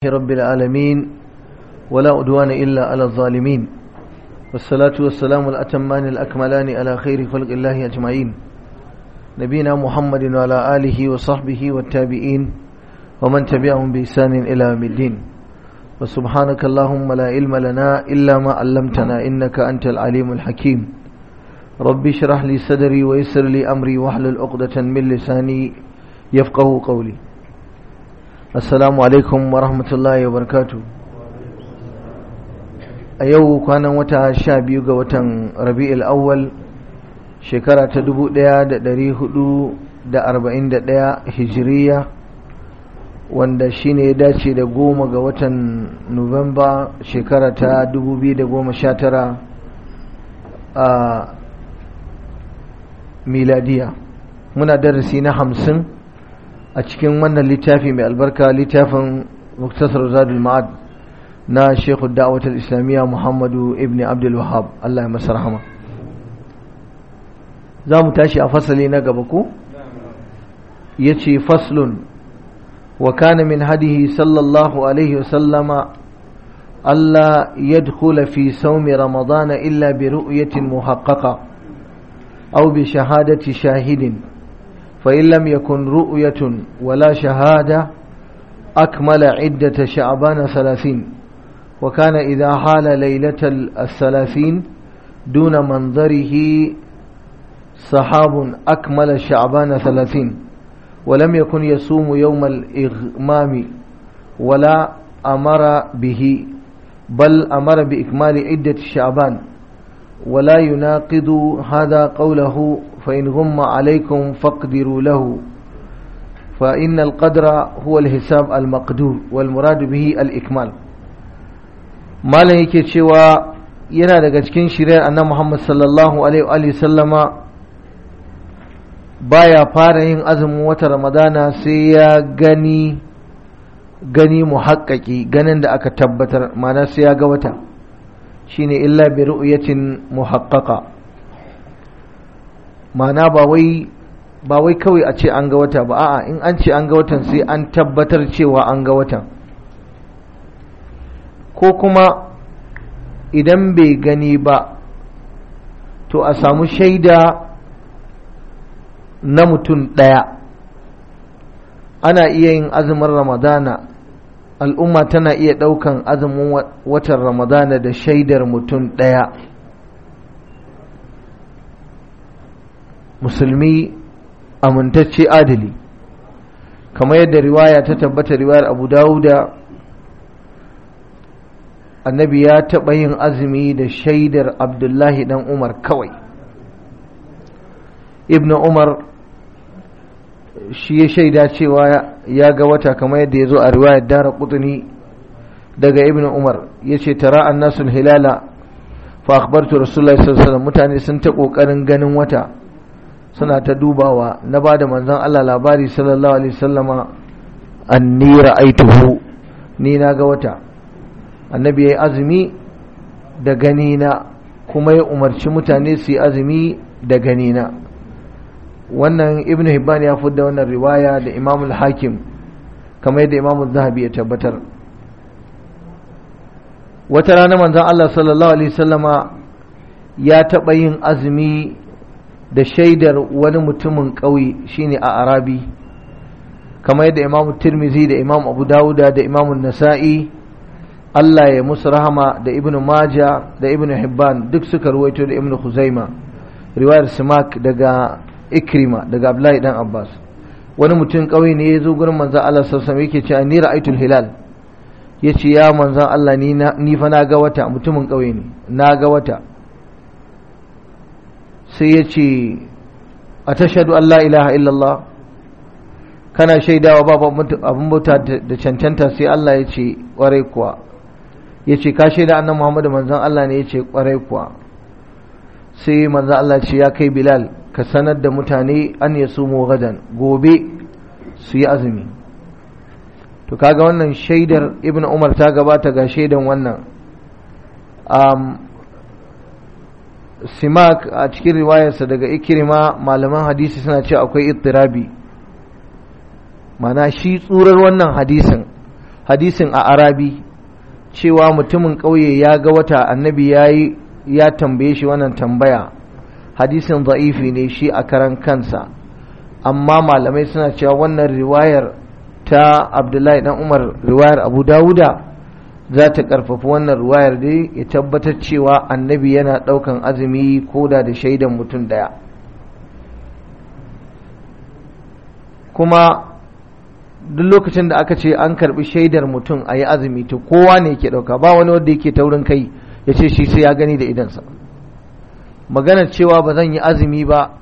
رب العالمين ولا أدوان إلا على الظالمين والصلاة والسلام الأتمان الأكملان على خير خلق الله أجمعين نبينا محمد وعلى آله وصحبه والتابعين ومن تبعهم بإحسان إلى يوم الدين وسبحانك اللهم لا علم لنا إلا ما علمتنا إنك أنت العليم الحكيم ربي اشرح لي صدري ويسر لي أمري واحلل عقدة من لساني يفقه قولي assalamu alaikum wa rahmatullahi wa barakatu a yau kwanan wata sha biyu ga watan rabi'ul awwal shekara ta dubu ɗaya da ɗari hudu da arba'in da ɗaya hijiriya wanda shine ya dace da goma ga watan nuwamba shekara ta dubu biyu da goma sha tara a miladiya muna darasi na hamsin a cikin wannan littafi mai albarka littafin muktasar zadul ma'ad na shekhu da'awatar islamiyya muhammadu ibn abdul wahab allah ya masa rahama za mu tashi a fasali na gaba ko ya ce faslun wa kana min hadihi sallallahu alaihi wasallama Allah yadkhula fi saumi ramadana illa bi ru'yatin muhaqqaqa aw bi shahadati shahidin فإن لم يكن رؤية ولا شهادة أكمل عدة شعبان ثلاثين وكان إذا حال ليلة الثلاثين دون منظره صحاب أكمل شعبان ثلاثين ولم يكن يصوم يوم الإغمام ولا أمر به بل أمر بإكمال عدة شعبان ولا يناقض هذا قوله فإن غم عليكم فاقدروا له فإن القدر هو الحساب المقدور والمراد به الإكمال ما yake cewa yana daga cikin shirya annabi Muhammad sallallahu alaihi wa sallama baya fara yin azumin wata Ramadana sai ya gani gani muhaqqaqi ganin da aka tabbatar ma'ana sai ya ga wata shine illa bi ru'yatin muhaqqaqa ma'ana ba wai ba wai kawai a ce an ga wata ba a'a in an ce an ga watan sai an tabbatar cewa an ga watan ko kuma idan bai gani ba to a samu shaida na mutum ɗaya ana iya yin azumin ramadana al'umma tana iya ɗaukan azumin watan ramadana da shaidar mutum ɗaya musulmi amintacce adali kamar yadda riwaya ta tabbata riwayar abu dawuda annabi ya taɓa yin azumi da shaidar abdullahi dan umar kawai ibn umar shi ya shaida cewa ya ga wata kamar yadda ya zo a riwayar dara kutuni daga ibn umar ya ce tara an nasul hilala fa akhbartu rasulullahi sallallahu alaihi mutane sun ta kokarin ganin wata suna ta dubawa na ba da manzon Allah labari sallallahu alaihi sallama anni ra'aituhu ni na ga wata annabi yayi azumi da gani na kuma ya umarci mutane su yi azumi da gani na wannan ibn hibban ya fudda wannan riwaya da imam al-hakim kamar yadda imam zahabi ya tabbatar wata rana manzon Allah sallallahu alaihi sallama ya taɓa yin azumi da shaidar wani mutumin ƙauye shine a arabi kamar yadda imam tirmizi da imam abu dawuda da imam nasa'i Allah ya musu rahama da ibnu maja da ibnu hibban duk suka ruwaito da ibnu huzaima riwayar simak daga ikrima daga abdullahi dan abbas wani mutum ƙauye ne ya zo gurin manzan Allah sassan yake cewa ni ra'aitul hilal ya ce ya manzan Allah ni fa na ga wata mutumin ƙauye ne na ga wata sai ya ce a tashadu Allah ilaha illallah kana shaidawa babu abin bauta da cancanta sai Allah ya ce ƙwarai kuwa ya ce ka shaida annan Muhammadu manzan Allah ne ya ce ƙwarai kuwa sai manzan Allah ce ya kai Bilal ka sanar da mutane an ya su gadan gobe su yi azumi to kaga wannan shaidar ibn umar ta gabata ga shaidan wannan simak a cikin riwayarsa daga ikirima malaman hadisi suna ce akwai ittirabi mana shi tsurar wannan hadisin hadisin a arabi cewa mutumin ƙauye ya ga wata annabi ya yi ya tambaye shi wannan tambaya hadisin za'ifi ne shi a karan kansa amma malamai suna cewa wannan riwayar ta abdullahi dan umar riwayar abu dawuda za ta karfafi wannan riwayar dai ya tabbatar cewa annabi yana ɗaukan azumi koda da shaidan mutum ɗaya kuma duk lokacin da aka ce an karbi shaidar mutum a yi azumi to kowa ne yake ɗauka ba wani wanda yake taurin kai ya ce shi sai ya gani da idansa maganar cewa ba zan yi azumi ba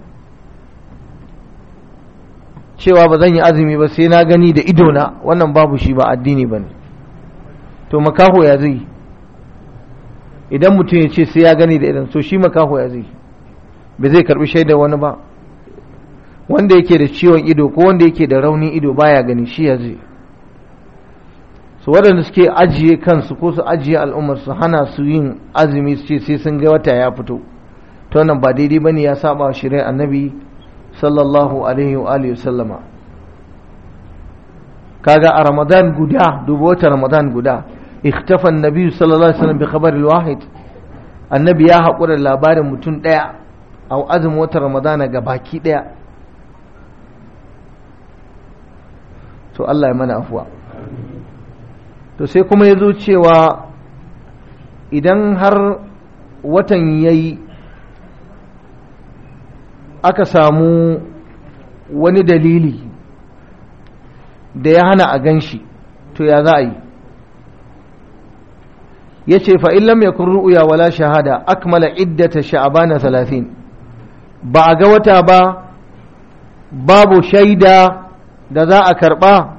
cewa ba zan yi azumi ba sai na gani da idona wannan babu shi ba addini ba ne to makaho ya zai idan mutum ya ce sai ya gani da idan so shi makaho ya zai ba zai karbi shaidar wani ba wanda yake da ciwon ido ko wanda yake da raunin ido baya gani shi ya zai su waɗanda suke ajiye kansu ko su ajiye al'ummar su hana su yin azumi su ce sai sun ga wata ya fito ta wannan ba daidai bane ya saba wa shirin annabi sallallahu alaihi wa alihi sallama kaga a ramadan guda dubu wata ramadan guda ikhtafa annabi sallallahu alaihi wasallam bi khabar wahid annabi ya haƙura labarin mutum ɗaya a azumin wata ramadana ga baki ɗaya to Allah ya mana afuwa to sai kuma ya zo cewa idan har watan ya yi aka samu wani dalili da ya hana a gan shi to ya za a yi ya ce fa'illam ya kun ru'uya wala shahada akmala iddata sha'abana talatin ba a ga wata ba babu shaida da za a karɓa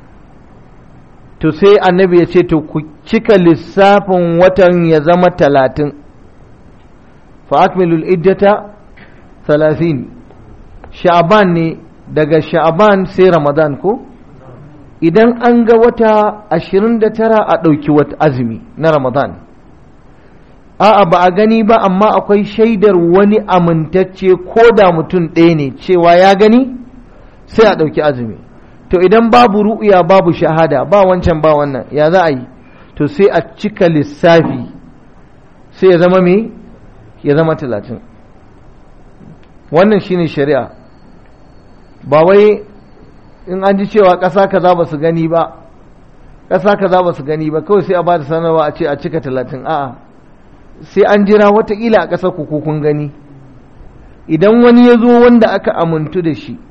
to sai annabi ya ce to ku cika lissafin watan ya zama talatin fa akmilul iddata talatin sha'aban ne daga sha'aban sai ramadan ko idan an ga wata ashirin da tara a ɗauki wata azumi na ramadan a'a ba a gani ba amma akwai shaidar wani amintacce ko da mutum ɗaya ne cewa ya gani sai a ɗauki azumi to idan babu ru'uya babu shahada ba wancan ba wannan ya za a yi to sai a cika lissafi sai ya zama me ya zama talatin wannan shine shari'a ba wai in an ji cewa ƙasa kaza ba su gani ba ƙasa kaza ba su gani ba kawai sai a ba da sanarwa a ce a cika talatin a'a sai an jira watakila a ƙasar ku kun gani idan wani ya zo wanda aka amintu da shi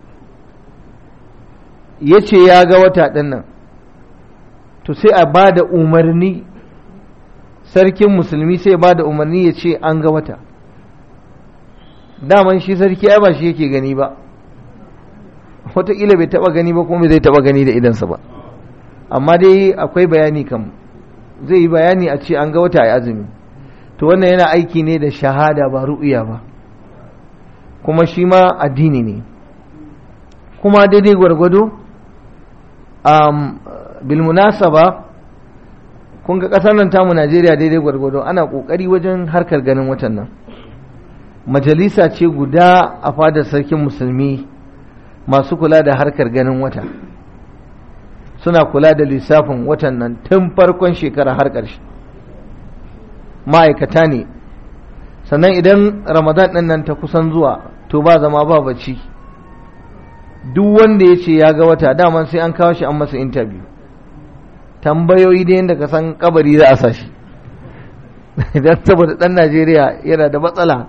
ya ce ya ga wata ɗin nan to sai a ba da umarni sarkin musulmi sai ba da umarni ya ce an ga wata daman shi sarki ai ba shi yake gani ba wataƙila bai taɓa gani ba kuma zai taɓa gani da idansa ba amma dai akwai bayani kam zai yi bayani a ce an ga wata a azumi to wannan yana aiki ne da shahada ba ru'uya ba kuma shi ma addini ne kuma daidai gwargwado um, bilmunasaba kun ga ƙasar nan tamu najeriya daidai gwargwado ana ƙoƙari wajen harkar ganin watan nan majalisa ce guda a fadar sarkin musulmi masu kula da harkar ganin wata suna kula da lissafin watan nan tun farkon shekara har ƙarshe ma'aikata ne sannan idan ramadan ɗin nan ta kusan zuwa to ba zama ba bacci duk wanda ya ce ya ga wata daman sai an kawo shi an masa interview tambayoyi da yadda ka san kabari za a sa shi idan saboda ɗan najeriya yana da matsala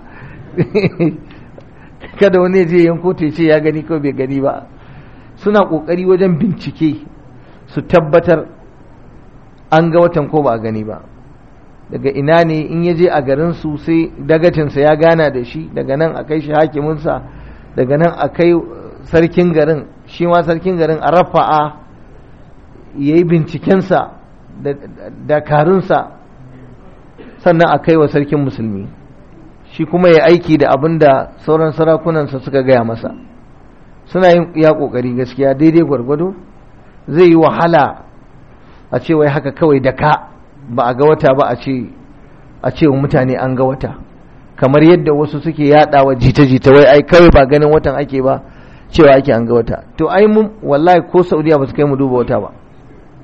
kada wani je yanko ta ce ya gani ko bai gani ba suna ƙoƙari wajen bincike su tabbatar an ga watan ko ba a gani ba daga ina ne in ya je a garin su sai dagacinsa ya gana da shi daga nan a kai shi hakiminsa daga nan a kai sarkin garin shi ma sarkin garin a rafa'a ya yi bincikensa da dakarunsa sannan a kai wa sarkin musulmi shi kuma ya aiki da abin da sauran sarakunansa suka gaya masa suna yin ya ƙoƙari gaskiya daidai gwargwado zai yi wahala a ce wai haka kawai da ka ba a ga wata ba a ce a ce wa mutane an ga wata kamar yadda wasu suke yadawa jita-jita wai ai kawai ba ganin watan ake ba cewa ake an ga wata to ai mun wallahi ko saudiya ba su kai mu duba wata ba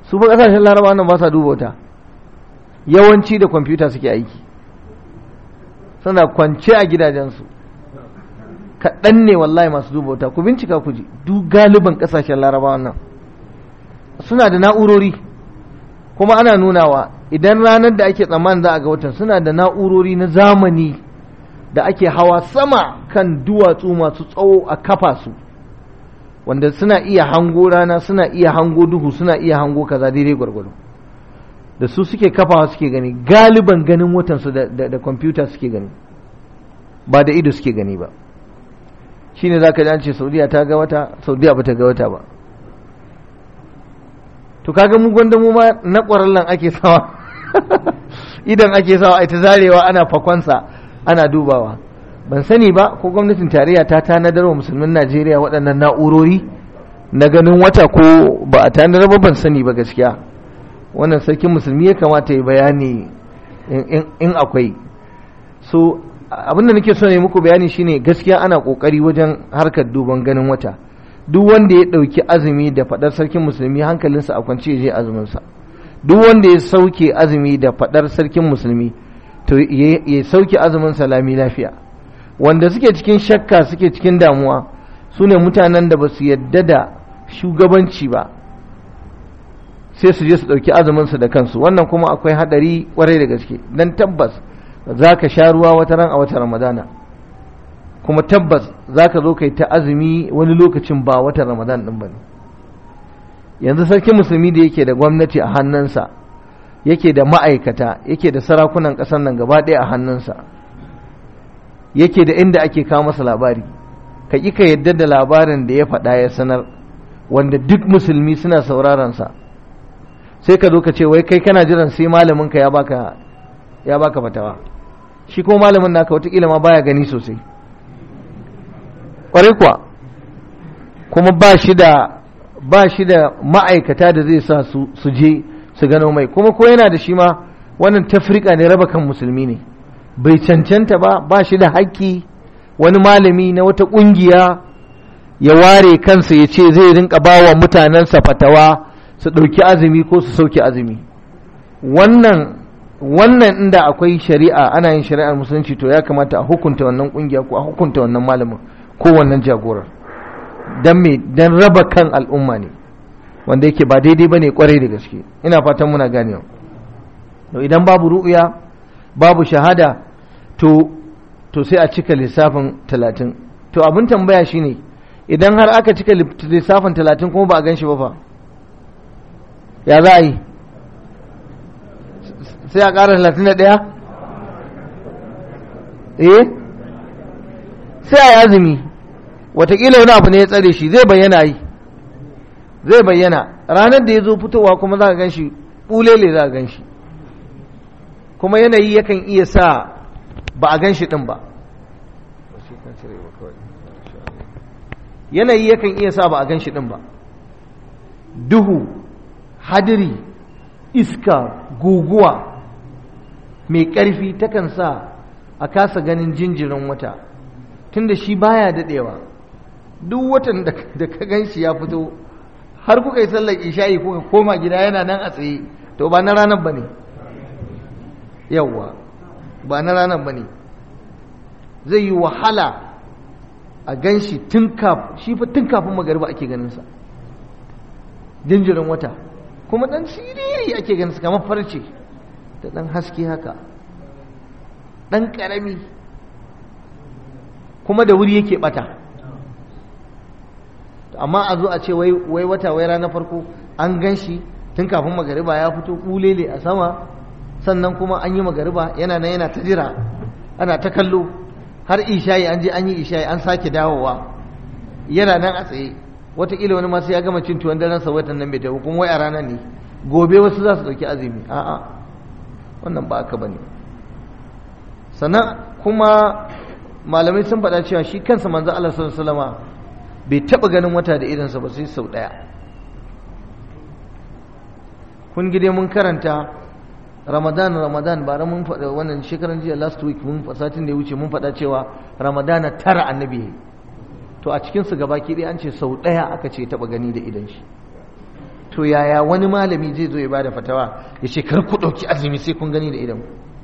su ba kasashen laraba nan ba sa duba wata yawanci da kwamfuta suke aiki suna kwance a gidajensu kaɗan ne wallahi masu duba wata ku bincika ku ji duk galiban kasashen laraba nan suna da na'urori kuma ana nunawa idan ranar da ake tsammanin za a ga watan suna da na'urori na zamani da ake hawa sama kan duwatsu masu tsawo a kafa su wanda suna iya hango rana suna iya hango duhu suna iya hango kaza daidai gwargwado da su suke kafawa suke gani galiban ganin watansu da kwamfuta suke gani ba da ido suke gani ba shine za ka ji an ce saudiya ta ga wata saudiya ba ta ga wata ba to kaga mu gwanda mu ma na ƙwararren ake sawa idan ake sawa a ta zarewa ana fakonsa ana dubawa ban sani ba ko gwamnatin tarayya ta tanadar wa musulmin najeriya waɗannan na'urori na ganin wata ko ba a tanadar ba ban sani ba gaskiya wannan sarkin musulmi ya kamata ya bayani in akwai so abinda nake so ne muku bayani shine gaskiya ana kokari wajen harkar duban ganin wata duk wanda ya ɗauki azumi da faɗar sarkin musulmi hankalinsa a kwance je azuminsa duk wanda ya sauke azumi da faɗar sarkin musulmi to ya sauke azumin salami lafiya wanda suke cikin shakka suke cikin damuwa su ne mutanen da ba su yadda da shugabanci ba sai su je su ɗauki azuminsu da kansu wannan kuma akwai haɗari ƙwarai da gaske don tabbas za ka sha ruwa wata ran a wata ramadana kuma tabbas za ka zo kai ta azumi wani lokacin ba watan ramadan ɗin ba ne yanzu sarkin musulmi da yake da gwamnati a hannunsa yake da ma'aikata yake da sarakunan ƙasar nan gaba ɗaya a hannunsa yake da inda ake kawo masa labari ka ƙi ka yadda da labarin da ya faɗa ya sanar wanda duk musulmi suna sauraron sa sai ka zo ka ce wai kai kana jiran sai malamin ka ya baka ya baka fatawa shi kuma malamin naka wataƙila ma baya gani sosai ƙwarai kuwa kuma ba shi da ba shi da ma'aikata da zai sa su su je su gano mai kuma ko yana da shi ma wannan tafrika ne raba kan musulmi ne bai cancanta ba ba shi da haƙƙi wani malami na wata ƙungiya ya ware kansa ya ce zai rinka ba wa mutanensa fatawa su ɗauki azumi ko su sauke azumi wannan wannan inda akwai shari'a ana yin shari'ar musulunci to ya kamata a hukunta wannan ƙungiya ko a hukunta wannan malamin ko wannan jagorar don me don raba kan al'umma ne wanda yake ba daidai ba ne kwarai da gaske ina fatan muna ganewa to idan babu ru'uya babu shahada to to sai a cika lissafin talatin to abin tambaya shine idan har aka cika lissafin talatin kuma ba a gan shi ba fa ya za a yi sai a ƙara talatin da ɗaya eh sai a yi azumi watakila wani abu ne ya tsare shi zai bayyana yi zai bayyana ranar da ya zo fitowa kuma za ka gan shi ɓulele za ka gan shi kuma yanayi yakan iya sa ba a gan shi ɗin ba yanayi yakan iya sa ba a gan shi ɗin ba duhu hadiri iska guguwa mai ƙarfi takan sa a kasa ganin jinjirin wata tunda shi baya daɗewa duk watan da ka gan shi ya fito har kuka yi sallar isha'i kuka koma gida yana nan a tsaye to ba na ranar ba ne yawwa ba na ranar ba ne zai yi wahala a gan shi tun kafin magariba ake ganinsa jinjirin wata kuma ɗan siriri ake ganinsa kamar farce da ɗan haske haka ɗan ƙarami kuma da wuri yake ɓata amma a zo a ce wai wata wai ranar farko an gan shi tun kafin magariba ya fito ƙulele a sama sannan kuma an yi magariba yana nan yana ta jira ana ta kallo har ishayi an je an yi ishayi an sake dawowa yana nan a tsaye wataƙila wani masu ya gama cin tuwon daren sa watan nan bai tafi kuma wai a ranar ne gobe wasu za su ɗauki azumi a'a wannan ba aka bane sannan kuma malamai sun faɗa cewa shi kansa manzo Allah sallallahu alaihi wasallama bai taɓa ganin wata da irinsa ba sai sau ɗaya kun gide mun karanta ramadan ramadan bara mun faɗa wannan shekaran jiya last week mun satin da ya wuce mun faɗa cewa ramadana tara annabi to a cikinsu gabaki ɗaya an ce sau ɗaya aka ce taɓa gani da idan shi to yaya wani malami zai zo ya bada fatawa ya ce kar ku ɗauki azumi sai kun gani da idan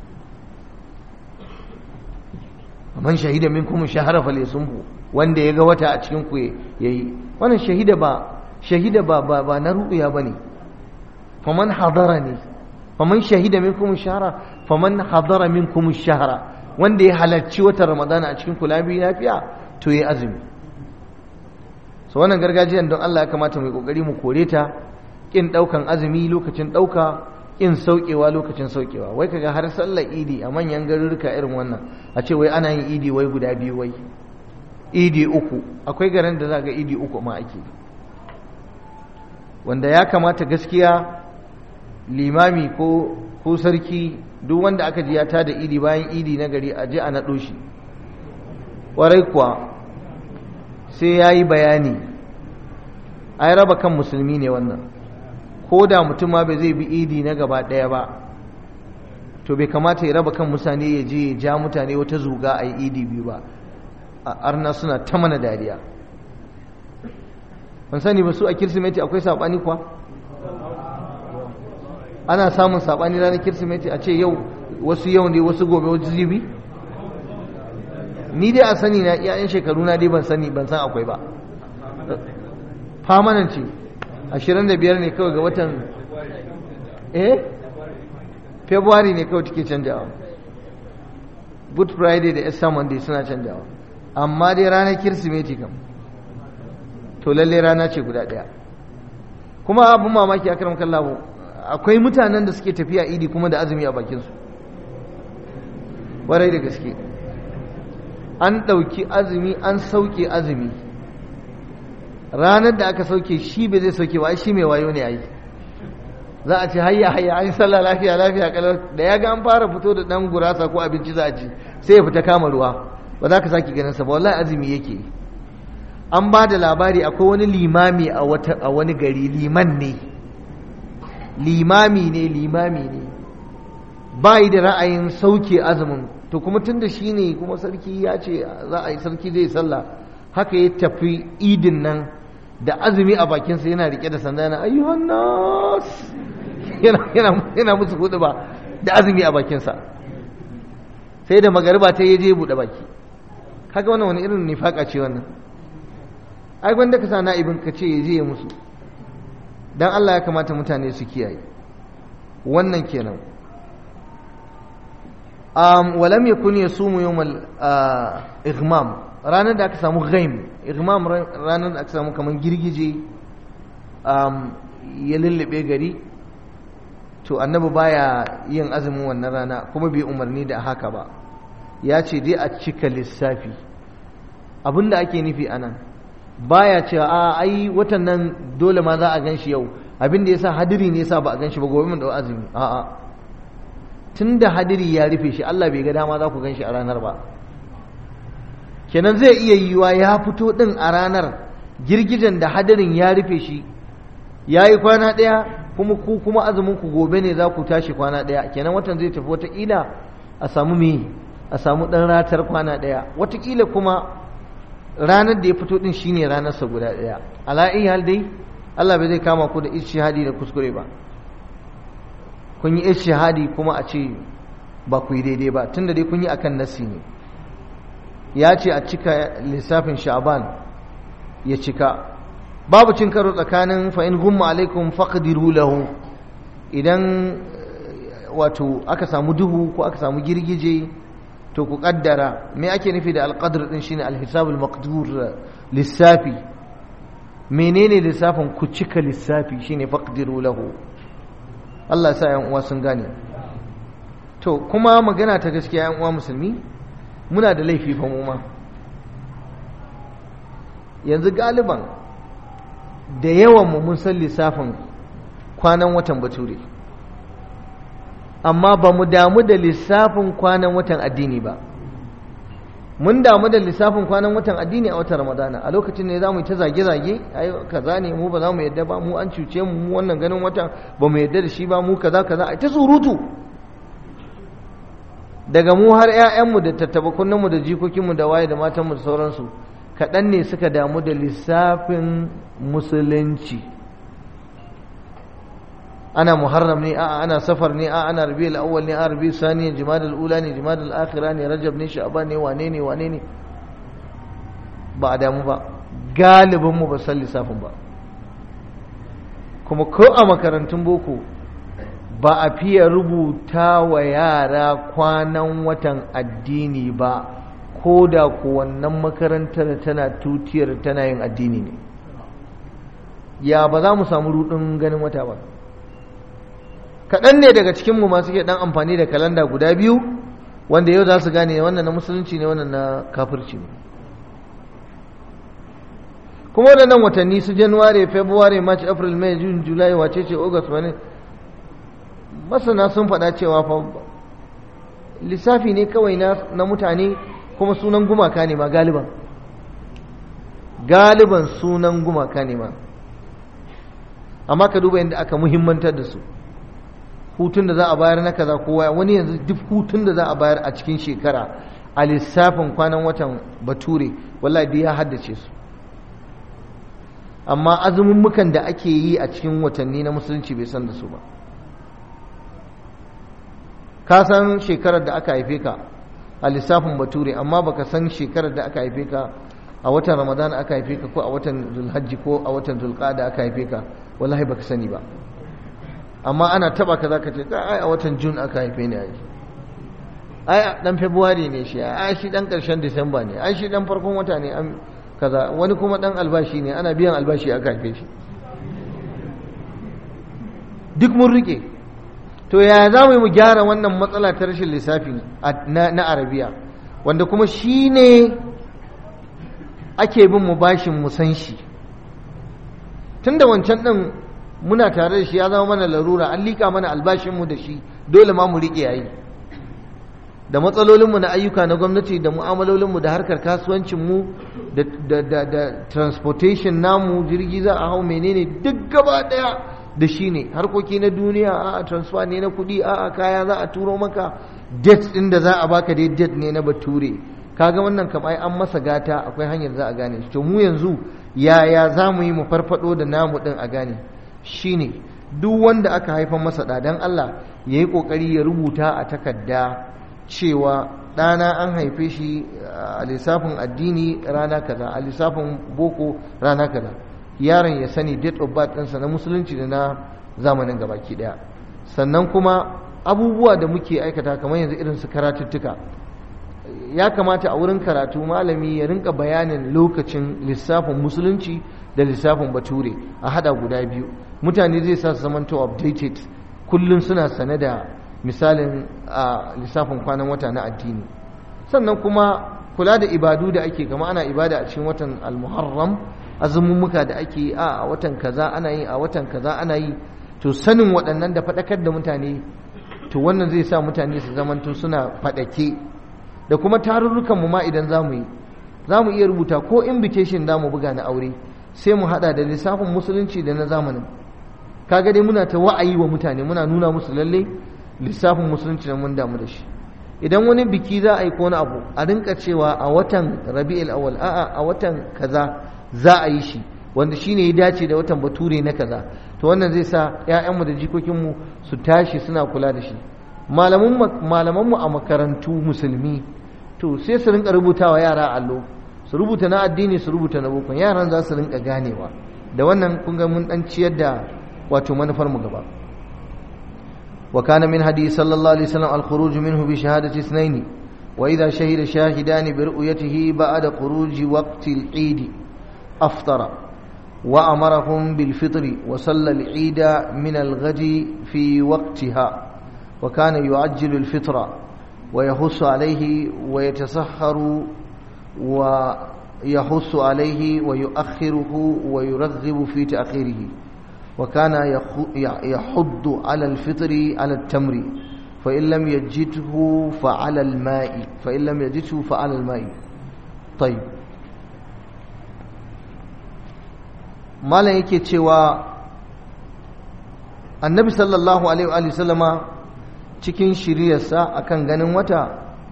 man shahida min kuma shahara fale sunfu wanda ya ga wata a cikin ku yayi wannan shahida ba shahida ba ba, ba na ru'ya bane faman hadara ne faman shahida minkum shahara faman hadara minkum shahara wanda ya halarci watan ramadana a cikin kula biyu lafiya to yayi azumi so wannan gargajiyan don Allah ya kamata mu yi kokari mu kore ta kin daukan azumi lokacin dauka kin saukewa lokacin saukewa wai kaga har sallar idi a manyan garuruka irin wannan a ce wai ana yin idi wai guda biyu wai idi uku akwai garin da za ga idi uku ma ake wanda ya kamata gaskiya limami ko ko sarki duk wanda aka ji ya tada idi bayan idi na gari a je a naɗo shi ƙwarai kuwa sai ya yi bayani ai raba kan musulmi ne wannan ko da mutum ma bai zai bi idi na gaba ɗaya ba to bai kamata ya raba kan mutane ya je ya ja mutane wata zuga a yi idi biyu ba a arna suna ta mana dariya ban sani ba su a kirsimeti akwai saɓani kuwa ana samun saɓani ranar kirsimeti a ce yau wasu yau ne wasu gobe wasu zibi ni dai a sani na iyayen shekaru na dai ban sani ban san akwai ba famanan ce ashirin da biyar ne kawai ga watan eh february ne kawai take canjawa good friday da easter monday suna canjawa amma dai ranar kirsimeti kam to lalle rana ce guda ɗaya kuma abin mamaki a karam kallahu akwai mutanen da suke tafiya idi kuma da azumi a bakinsu warai da gaske an ɗauki azumi an sauke azumi ranar da aka sauke shi bai zai sauke ba shi mai wayo ne a yi za a ce hayya hayya an yi sallah lafiya lafiya kalar da ya ga an fara fito da ɗan gurasa ko abinci za a ci sai ya fita kama ruwa ba za ka sake ganin sa ba wallahi azumi yake an ba da labari akwai wani limami a wani gari liman ne limami ne limami ne ba yi da ra'ayin sauke azumin to kuma tun da shi ne kuma sarki ya ce za a yi sarki zai sallah haka ya tafi idin nan da azumi a bakinsa yana rike da sanda na ayyuhan nas yana musu hudu ba da azumi a bakinsa sai da magariba ta yi je buɗe baki haka wannan wani irin nifaka ce wannan ai gwanda ka sa na'ibin ka ce ya je ya musu dan Allah ya kamata mutane su kiyaye wannan kenan um, walam yakun yasumu yawmal igmam ranar da aka samu ghaim igmam ranar da aka samu kaman girgije um, ya lullube gari to annabi baya yin azumin wannan rana kuma bai umarni da haka ba ya ce dai a cika lissafi abinda ake nufi anan baya cewa a ai watan nan dole ma za a gan shi yau abin da yasa hadiri ne yasa ba a gan shi ba gobe mun da azumi a'a tunda hadiri ya rufe shi Allah bai ga dama za ku gan shi a ranar ba kenan zai iya yiwa ya fito din a ranar girgijen da hadirin ya rufe shi ya yi kwana ɗaya kuma ku kuma azumin ku gobe ne za ku tashi kwana ɗaya kenan watan zai tafi wataƙila a samu me a samu ɗan ratar kwana ɗaya wataƙila kuma ranar da ya fito din shine ranarsa guda ɗaya ala'i hal dai Allah bai zai kama ku da ishihadi da kuskure ba kun yi ishihadi kuma a ce ba ku yi daidai ba tunda dai kun yi akan nasi ne ya ce a cika lissafin sha'ban ya cika babu cin karo tsakanin fa in gumma alaikum faqdiru lahu idan wato aka samu duhu ko aka samu girgije to ku kaddara me ake nufi da alqadr din shine alhisabul maqdur lissafi menene lissafin ku cika lissafi shine faqdiru lahu Allah ya sa yan uwa sun gane to kuma magana ta gaskiya yan uwa musulmi muna da laifi fa mu ma yanzu galiban da yawan mu mun san lissafin kwanan watan bature amma ba mu damu da lissafin kwanan watan addini ba mun damu da lissafin kwanan watan addini a watan ramadana a lokacin ne za mu yi ta zage-zage ai kaza ne mu ba za mu yadda ba mu an cuce mu mu wannan ganin watan ba mu yadda da shi ba mu kaza kaza ai ta surutu daga mu har 'ya'yanmu da tattabakunanmu da jikokinmu da waye da matanmu da sauransu kaɗan ne suka damu da lissafin musulunci ana muharram ne a ana safar ne a ana rabiul awwal ne a rabiul sani jimadul ula ne jimadul akhira ne rajab ne sha'ban ne wane ne wane ne ba a damu ba galibin mu ba san lissafin ba kuma ko a makarantun boko ba a fiye rubuta wa yara kwanan watan addini ba ko da ku wannan makarantar tana tutiyar tana yin addini ne ya ba za mu samu rudin ganin wata ba kaɗan ne daga cikinmu masu ke ɗan amfani da kalanda guda biyu wanda yau za su gane wannan na musulunci ne wannan na kafirci ne kuma waɗannan watanni su januwari february march april may june july wace ce august wani masana sun faɗa cewa fa lissafi ne kawai na mutane kuma sunan gumaka ne ma galiban galiban sunan gumaka ne ma amma ka duba yadda aka muhimmantar da su hutun da za a bayar na kaza kowa wani yanzu duk hutun da za a bayar a cikin shekara a lissafin kwanan watan bature wallahi ya haddace su amma azumummukan da ake yi a cikin watanni na musulunci bai san da su ba ka san shekarar da aka haife ka a lissafin bature amma baka san shekarar da aka haife ka a watan ramadan aka haife ka ko a watan zulhajji ko a watan zulqada aka haife ka wallahi baka sani ba amma ana taba ka zaka ce ai a watan june aka haife ni ai ai dan february ne shi ai shi dan karshen disamba ne ai shi dan farkon wata ne an kaza wani kuma dan albashi ne ana biyan albashi aka haife shi duk mun rike to yaya za mu yi mu gyara wannan matsala ta rashin lissafi na arabiya wanda kuma shi ne ake bin mu bashin mu san shi tun da wancan ɗin muna tare da shi ya zama mana larura an liƙa mana albashinmu da shi dole ma mu riƙe yayi da matsalolinmu na ayyuka na gwamnati da mu'amalolinmu da harkar kasuwancinmu da transportation namu jirgi za a hau menene duk gaba ɗaya da shi ne harkoki na duniya a transfer ne na kuɗi a kaya za a turo maka date ɗin da za a baka dai date ne na bature kaga wannan kam ai an masa gata akwai hanyar za a gane shi to mu yanzu yaya za mu yi mu farfado da namu ɗin a gane shine duk wanda aka haifan masa ɗa dan Allah ya yi ƙoƙari ya rubuta a takarda cewa ɗana an haife shi a lissafin addini rana kaza a lissafin boko rana kaza yaron ya sani date of birth ɗinsa na musulunci da na zamanin gabaki ɗaya sannan kuma abubuwa da muke aikata kamar yanzu irin su karatuttuka ya kamata a wurin karatu malami ya rinka bayanin lokacin lissafin musulunci da lissafin bature a hada guda biyu mutane zai sa su zamanto updated kullum suna sane da misalin a lissafin kwanan wata na addini sannan kuma kula da ibadu da ake kama ana ibada a cikin watan al-muharram azumumuka da ake a watan kaza ana yi a watan kaza ana yi to sanin waɗannan da faɗakar da mutane to wannan zai sa mutane su zamanto suna faɗake da kuma tarurrukan mu ma idan za mu yi za mu iya rubuta ko invitation da mu buga na aure sai mu haɗa da lissafin musulunci da na zamanin kaga dai muna ta wa'ayi wa mutane muna nuna musu lalle lissafin musulunci da mun damu da shi idan wani biki za a yi ko wani abu a rinka cewa a watan rabi'ul awwal a'a a watan kaza za a yi shi wanda shine ya dace da watan bature na kaza to wannan zai sa ƴaƴanmu da jikokinmu su tashi suna kula da shi malamanmu a makarantu musulmi to sai su rinka rubuta wa yara allo su rubuta na addini su rubuta na boko yaran za su rinka ganewa da wannan kun ga mun dan ciyar da wato manufar mu gaba wa kana min hadi sallallahu alaihi wasallam al-khuruj minhu bi shahadati ithnain wa idha shahida shahidan bi ru'yatihi ba'da khuruj waqti al-eid aftara wa amarahum bil fitr wa salla al-eid min al-ghadi fi waqtiha وكان يعجل الفطر ويحث عليه ويتسحر ويحث عليه ويؤخره ويرغب في تأخيره وكان يحض على الفطر على التمر فإن لم يجده فعلى الماء فإن لم يجده فعلى الماء طيب ما لا yake cewa annabi sallallahu alaihi wa sallama cikin shiryarsa akan ganin wata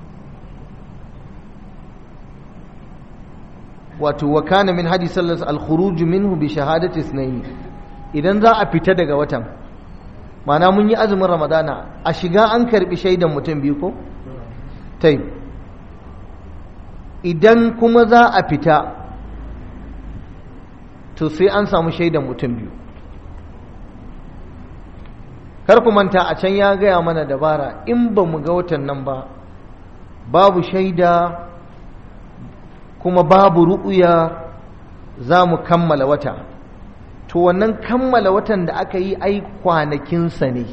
wato wa kana min hadi sallallahu al-khuruj minhu bi shahadati ithnayn idan za a fita daga watan mana mun yi azumin ramadana a shiga an karbi shaidan mutum biyu ko tai idan kuma za a fita to sai an samu shaidan mutum biyu kar ku manta a can ya gaya mana dabara in ba mu ga watan nan ba babu shaida kuma babu ru'uya za mu kammala wata to wannan kammala watan da aka yi ai kwanakinsa ne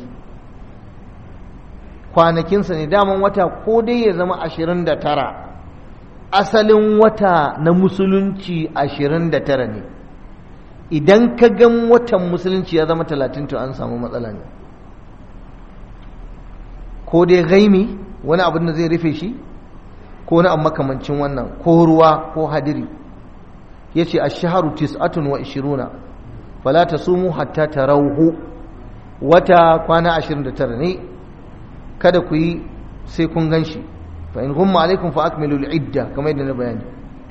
kwanakinsa ne daman wata ko dai ya zama ashirin da tara asalin wata na musulunci ashirin da tara ne idan ka gan watan musulunci ya zama talatin to an samu matsala ne ko dai gaimi wani abin da zai rufe shi ko wani abu makamancin wannan ko ruwa ko hadiri ya ce a shaharu tis'atun wa ishiruna fala ta sumu hatta ta rauhu wata kwana ashirin da tara ne kada ku yi sai kun gan shi fa in humma alaikum fa akmilu idda kamar yadda na bayani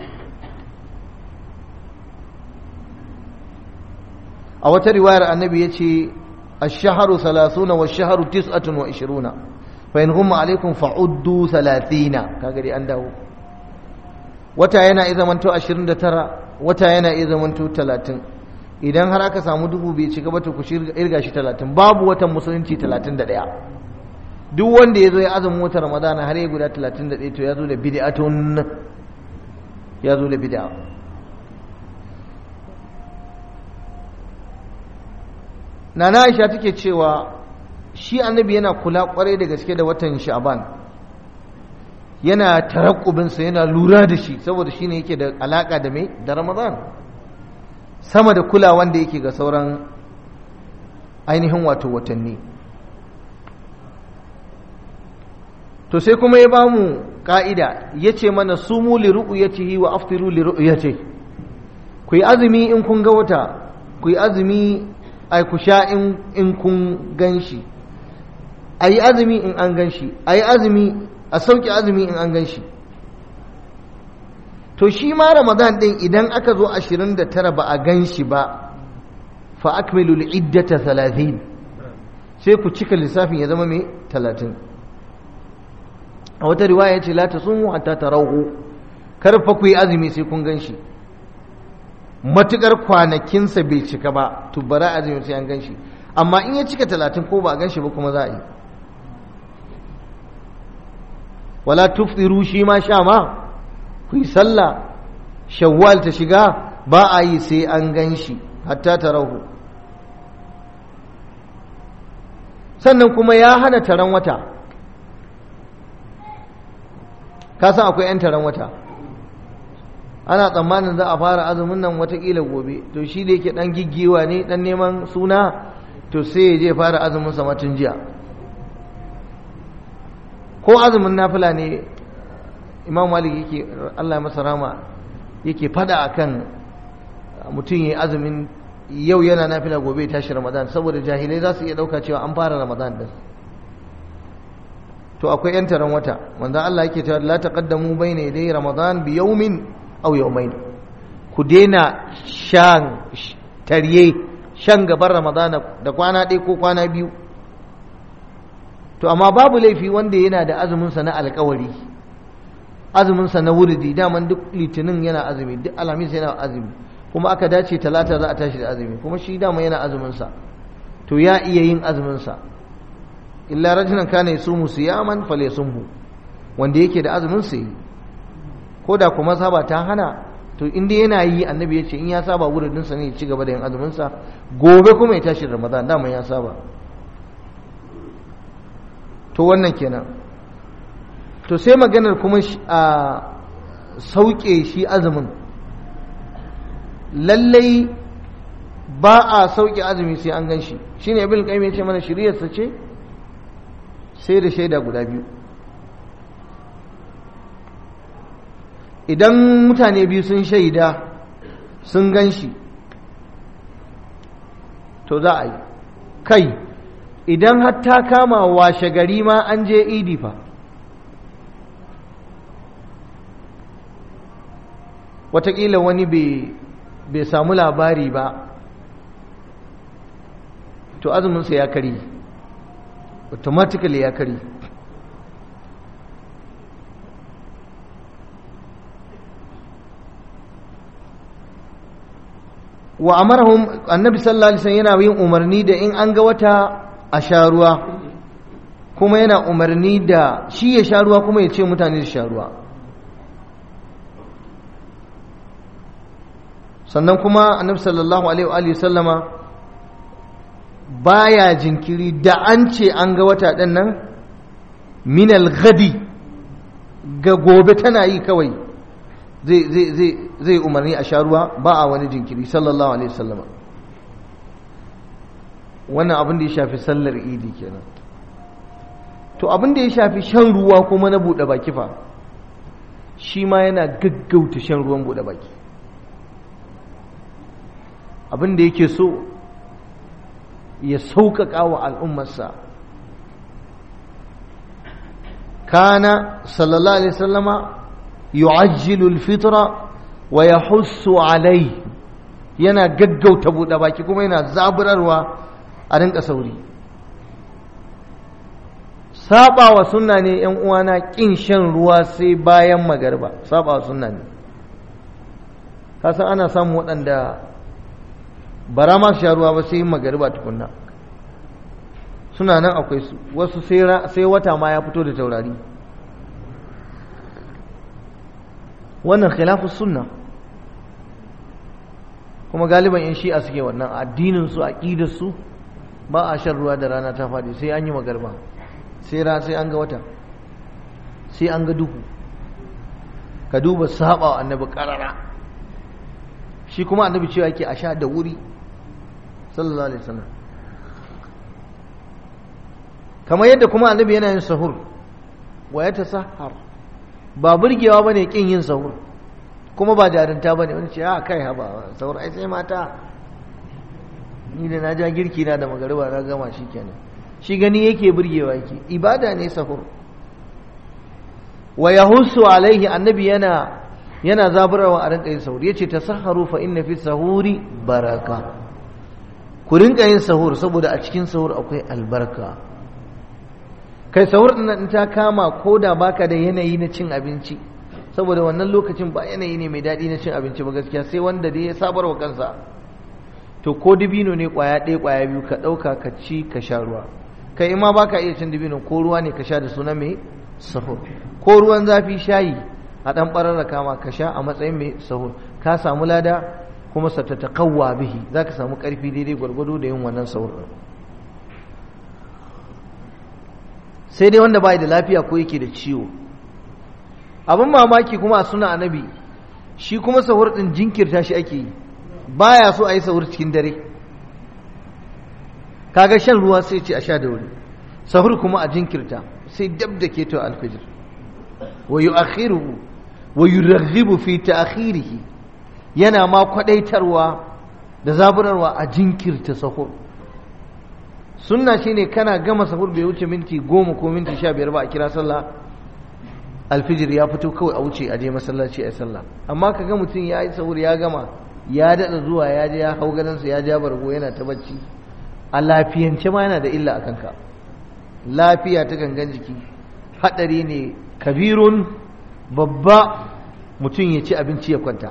a wata riwayar annabi ya ce الشهر ثلاثون والشهر تسعة وعشرون فإن غم عليكم فعدوا ثلاثين كاغري أنداو wata yana iya zamanto 29 wata yana iya zamanto 30 idan har aka samu dubu bai cika ba to ku irga shi 30 babu watan musulunci 31 duk wanda ya zo ya azumin watan ramadana har ya guda 31 to ya zo da bid'atun ya zo da bid'a nana aisha take cewa shi annabi yana kula kwarai da gaske da watan sha'ban yana tarakkubinsa yana lura da shi saboda shine yake da alaka da mai da ramadan sama da kula wanda yake ga sauran ainihin wato watanni to sai kuma ya ba mu ka'ida ya ce mana sumu li ru'yatihi wa aftiru li ru'yatihi ku yi azumi in kun ga wata ku yi azumi ai ku sha in kun gan shi a yi azumi in an gan shi a yi azumi a sauke azumi in an gan shi to shi ma ramadan din idan aka zo ashirin da tara ba a gan shi ba fa akmilu iddata talatin sai ku cika lissafin ya zama mai talatin a wata riwaya ce la ta sumu hatta tarahu kar fa ku yi azumi sai kun gan shi matukar kwanakinsa bai cika ba to bara azumi sai an gan shi amma in ya cika talatin ko ba a gan shi ba kuma za a yi wala tuftiru shi ma sha ma ku yi sallah shawwal ta shiga ba a yi sai an gan shi hatta tarahu sannan kuma ya hana taron wata ka san akwai 'yan taron wata ana tsammanin za a fara azumin nan watakila gobe to shi da yake dan giggiwa ne dan neman suna to sai ya je fara azumin sa tun jiya ko azumin nafila ne imam malik yake Allah masa rama yake fada akan mutum yayi azumin yau yana nafila gobe ya tashi ramadan saboda jahilai za su iya dauka cewa an fara ramadan din to akwai yan taron wata wanda Allah yake cewa la taqaddamu bayna yaday ramadan bi yawmin aw yawmayn ku daina shan tarye shan gaban ramadana da kwana ɗaya ko kwana biyu to amma babu laifi wanda yana da azumin sa na alƙawari azumin sa na wuridi daman duk litinin yana azumi duk alhamis yana azumi kuma aka dace talata za a tashi da azumi kuma shi dama yana azumin sa to ya iya yin azumin sa illa rajulan kana yasumu siyaman falyasumhu wanda yake da azumin sa yi ko da kuma saba ta hana to inda yana yi annabi ya ce in ya saba wuridin sa ne ya ci gaba da yin azumin sa gobe kuma ya tashi ramadan dama ya saba to wannan kenan to sai maganar kuma a sauke shi azumin lallai ba a sauke azumi sai an gan shi shine ibn qayyim ya ce mana shiriyarsa ce sai da shaida guda biyu idan mutane biyu sun shaida sun gan shi to za a yi kai idan har ta kama washe gari ma an je idi fa watakila wani bai samu labari ba to azuminsa ya kari automatically ya kari wa amarahum annabi sallallahu alaihi wasallam yana yin umarni da in an ga wata a sha ruwa kuma yana umarni da shi ya sha ruwa kuma ya ce mutane su sha ruwa sannan kuma annabi sallallahu alaihi sallama baya jinkiri da an ce an ga wata ɗin nan minal gadi ga gobe tana yi kawai zai umarni a sha ruwa ba a wani jinkiri sallallahu alaihi sallama wannan abin da ya shafi sallar idi kenan to abin da ya shafi shan ruwa kuma na buɗe baki fa shi ma yana gaggauta shan ruwan buɗe baki abin da yake so ya sauƙaƙa wa al'ummarsa kana sallallahu alaihi sallama yu'ajjilu al-fitra wa yahussu alai yana gaggauta buɗe baki kuma yana zaburarwa a rinka sauri saba wa sunna ne yan uwana kin shan ruwa sai bayan magarba saba wa sunna ne kasan ana samun waɗanda bara ma su sha ruwa ba sai magariba tukunna suna nan akwai su wasu sai wata ma ya fito da taurari wannan khilafus sunna kuma galiban yan shi'a suke wannan addinin su aqidar su ba a shan ruwa da rana ta faɗi sai an yi magarba sai ra sai an ga wata sai an ga duhu ka duba saba annabi karara shi kuma annabi cewa yake a sha da wuri sallallahu alaihi wasallam kamar yadda kuma annabi yana yin sahur wa ya tasahhar ba burgewa bane kin yin sahur kuma ba jarinta bane wani ce a kai haba sahur ai sai mata ni da na ja girki na da magariba na gama shi kenan shi gani yake burgewa yake ibada ne sahur wa yahussu alaihi annabi yana yana zaburarwa a rinka yin sahur yace tasahharu fa inna fi sahuri baraka ku rinka yin sahur saboda a cikin sahur akwai albarka kai sahur din in ta kama ko da baka da yanayi na cin abinci saboda wannan lokacin ba yanayi ne mai daɗi na cin abinci ba gaskiya sai wanda dai ya sabar wa kansa to ko dibino ne kwaya ɗaya kwaya biyu ka ɗauka ka ci ka sha ruwa kai ma baka iya cin dibino ko ruwa ne ka sha da suna mai sahur ko ruwan zafi shayi a ɗan ɓararra kama ka sha a matsayin mai sahur ka samu lada kuma sa ta taƙawwa bihi za ka samu ƙarfi daidai gwargwado da yin wannan sahur ɗin sai dai wanda bai da lafiya ko yake da ciwo abin mamaki kuma a suna annabi shi kuma sahur ɗin jinkirta shi ake yi baya so a yi sahur cikin dare kaga shan ruwa sai ce a sha da wuri sahur kuma a jinkirta sai dab da ke to alfijir wa yu'akhiruhu wa yurghibu fi ta'khirihi yana ma kwadaitarwa da zaburarwa a jinkirta sahur sunna shine kana gama sahur bai wuce minti goma ko minti sha biyar ba a kira sallah alfijir ya fito kawai a wuce a je masallaci a sallah amma kaga mutum ya yi sahur ya gama ya daɗa zuwa ya je ya hau gadansa ya ja bargo yana ta bacci a lafiyance ma yana da illa a kanka lafiya ta gangan jiki haɗari ne kabirun babba mutum ya ci abinci ya kwanta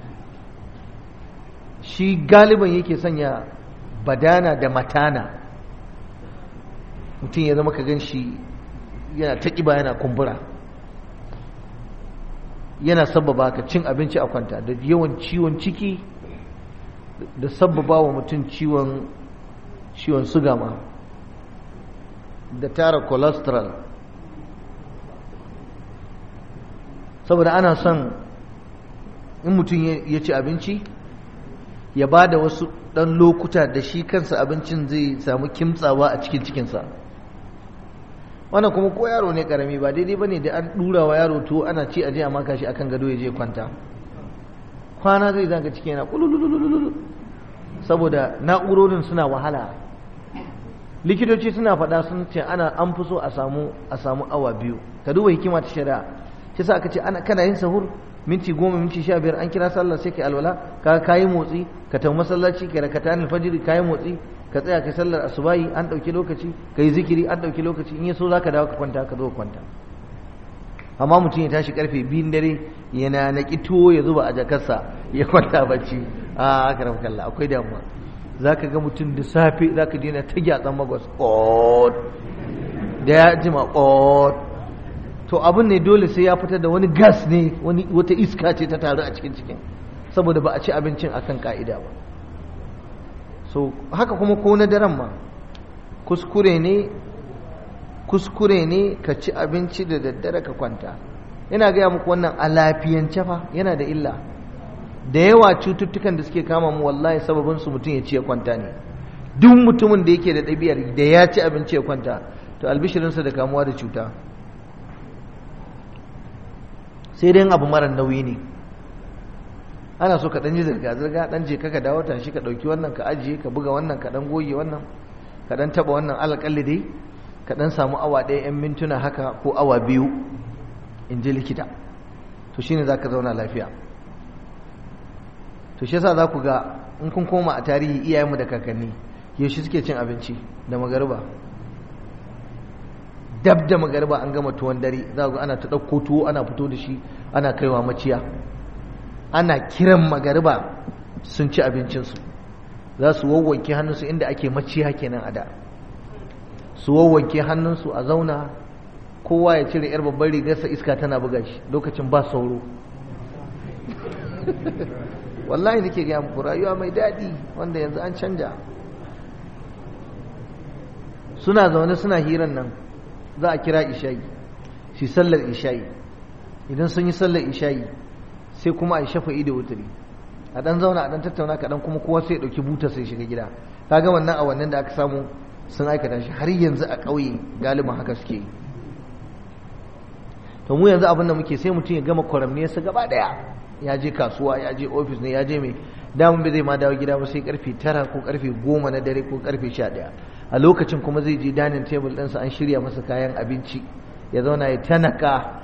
shi galiban yake sanya badana da matana mutum ya zama ka gan shi yana ta ƙiba yana kumbura yana sababa ka cin abinci a kwanta da yawan ciwon ciki da sababa wa mutum ciwon ciwon suga ma da tara cholesterol saboda ana son in mutum ya ci abinci ya ba da wasu ɗan lokuta da shi kansa abincin zai samu kimtsawa a cikin cikinsa wannan kuma ko yaro ne karami ba daidai ba ne da an ɗura wa yaro to ana ci aje a maka shi akan gado ya je kwanta kwana zai zanga ciki yana kulululululu saboda na'urorin suna wahala likitoci suna faɗa sun ce ana an fi so a samu a samu awa biyu ka duba hikima ta shari'a shi sa aka ce ana kana yin sahur minti goma minti sha biyar an kira sallah sai ka alwala ka kayi motsi ka tafi masallaci ka rakata alfajiri kayi motsi ka tsaya kai sallar asubahi an ɗauki lokaci ka yi zikiri an ɗauki lokaci in ya so za ka dawo ka kwanta ka zo kwanta amma mutum ya tashi karfe biyun dare yana na tuwo ya zuba a jakarsa ya kwanta bacci a aka rafa kalla akwai damuwa za ka ga mutum da safe za ka dina ta gyatsan magwas da ya jima to abin ne dole sai ya fitar da wani gas ne wata iska ce ta taru a cikin cikin saboda ba a ci abincin akan ka'ida ba so haka kuma ko na daren ma kuskure ne kuskure ne ka ci abinci da daddare ka kwanta ina gaya muku wannan a lafiyance fa yana da illa da yawa cututtukan da suke kama mu wallahi sababin su mutum ya ci ya kwanta ne duk mutumin da yake da ɗabi'ar da ya ci abinci ya kwanta to albishirinsa da kamuwa da cuta sai dai abu mara nauyi ne ana so ka ɗan ji zirga-zirga ɗan je ka dawo tashi ka ɗauki wannan ka ajiye ka buga wannan ka ɗan goge wannan ka ɗan taɓa wannan alaƙalli dai ka ɗan samu awa ɗaya 'yan mintuna haka ko awa biyu in ji likita to shine za ka zauna lafiya to shi yasa za ku ga in kun koma a tarihi iyayenmu da kakanni yaushe suke cin abinci da magariba dab da magariba an gama tuwon dare za ku ana ta ɗauko tuwo ana fito da shi ana kaiwa maciya ana kiran magariba sun ci abincinsu za su wawwanke hannunsu inda ake maciya kenan a da su wawwanke hannunsu a zauna kowa ya cire yar babbar rigarsa iska tana buga shi lokacin ba sauro wallahi nake gaya muku rayuwa mai daɗi wanda yanzu an canja suna zaune suna hiran nan za a kira ishayi shi sallar ishayi idan sun yi sallar ishayi sai kuma a yi shafa'i da wuturi a ɗan zauna a ɗan tattauna kaɗan kuma kowa sai ya ɗauki buta sai shiga gida ka ga wannan awannin da aka samu sun aikata shi har yanzu a ƙauye galibin haka suke yi to mu yanzu abin da muke sai mutum ya gama kwaramniyarsa gaba ɗaya ya je kasuwa ya je ofis ne ya je mai damun bai zai ma dawo gida ba sai karfe tara ko karfe goma na dare ko karfe sha ɗaya a lokacin kuma zai je danin tebul ɗinsa an shirya masa kayan abinci ya zauna ya tanaka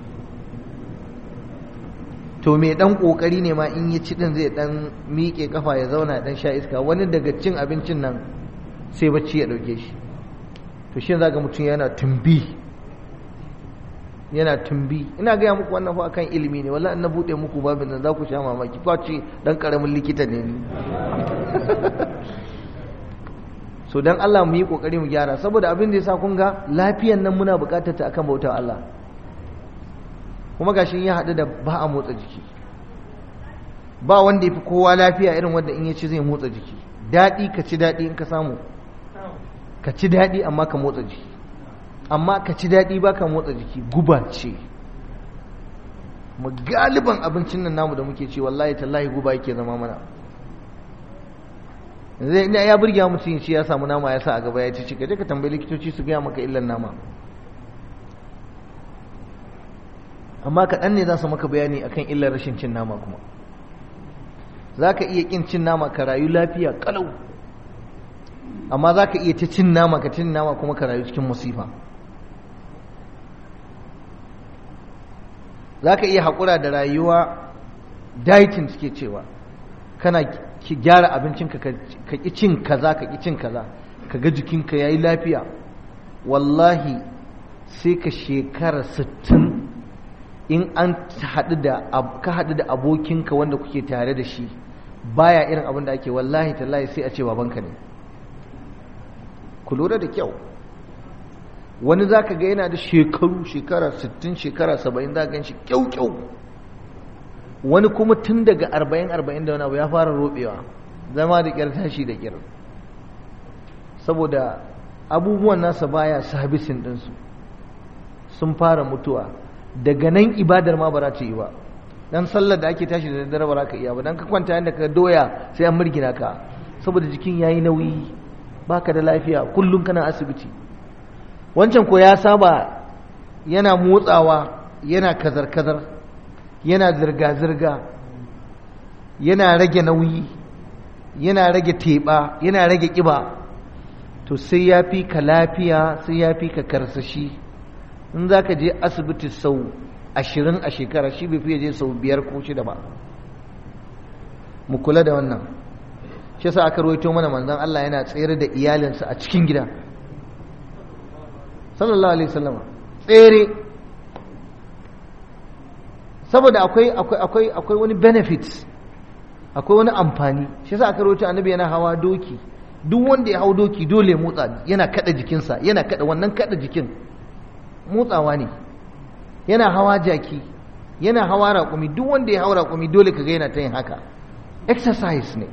to mai ɗan ƙoƙari ne ma in ya ci ɗin zai ɗan miƙe kafa ya zauna ya ɗan sha iska wani daga cin abincin nan sai bacci ya ɗauke shi to shi za ga mutum yana tumbi yana tumbi ina gaya muku wannan fa akan ilimi ne wallahi na bude muku babin nan za ku sha mamaki kwace dan karamin likita ne ni so dan Allah mu yi kokari mu gyara saboda abin da yasa kun ga lafiyan nan muna bukatar ta akan bautar Allah kuma gashi ya haɗu da ba a motsa jiki ba wanda ya fi kowa lafiya irin wanda in ya ci zai motsa jiki daɗi ka ci daɗi in ka samu ka ci daɗi amma ka motsa jiki amma ka ci daɗi ba ka motsa jiki guba ce mu galiban abincin nan namu da muke ci wallahi tallahi guba yake zama mana zai ina ya burge mutum shi ya samu nama ya sa a gaba ya ci ka je ka tambayi likitoci su gaya maka illan nama amma kaɗan ne za su maka bayani akan illar rashin cin nama kuma za ka iya ƙin cin nama ka rayu lafiya ƙalau amma za ka iya ta cin nama ka cin nama kuma ka rayu cikin musifa za ka iya haƙura da rayuwa dieting suke cewa kana ki gyara abincinka ka ƙi cin kaza ka ƙi cin kaza ka ga jikinka ya yi lafiya wallahi sai ka shekara sittin in an haɗu da ka haɗu da abokinka wanda kuke tare da shi baya irin abin da ake wallahi tallahi sai a ce babanka ne ku lura da kyau wani za ka ga yana da shekaru shekara 60 shekara 70 za ka gan shi kyau-kyau wani kuma tun daga 40-40 da wani abu ya fara robewa zama da kyar tashi da kyar saboda abubuwan nasa baya sabisin ɗinsu sun fara mutuwa daga nan ibadar ma ba za ta yi ba dan sallar da ake tashi da daddare ba za ka iya ba dan ka kwanta yadda ka doya sai an murgina ka saboda jikin yayi nauyi baka da lafiya kullum kana asibiti wancan ko ya saba yana motsawa yana kazar-kazar yana zirga-zirga yana rage nauyi yana rage teɓa yana rage ƙiba to sai ya fi ka lafiya sai ya fi ka karsashi in za ka je asibiti sau ashirin a shekara shi bai fiye je sau biyar ko shida ba mu kula da wannan shi yasa aka rawaito mana manzon Allah yana tsere da iyalinsa a cikin gida sallallahu alaihi wasallam tsere saboda akwai akwai akwai akwai wani benefit akwai wani amfani shi yasa aka rawaito annabi yana hawa doki duk wanda ya hau doki dole motsa yana kada jikinsa yana kada wannan kada jikin motsawa ne yana hawa jaki yana hawa raƙumi duk wanda ya hau raƙumi dole kaga yana ta yin haka exercise ne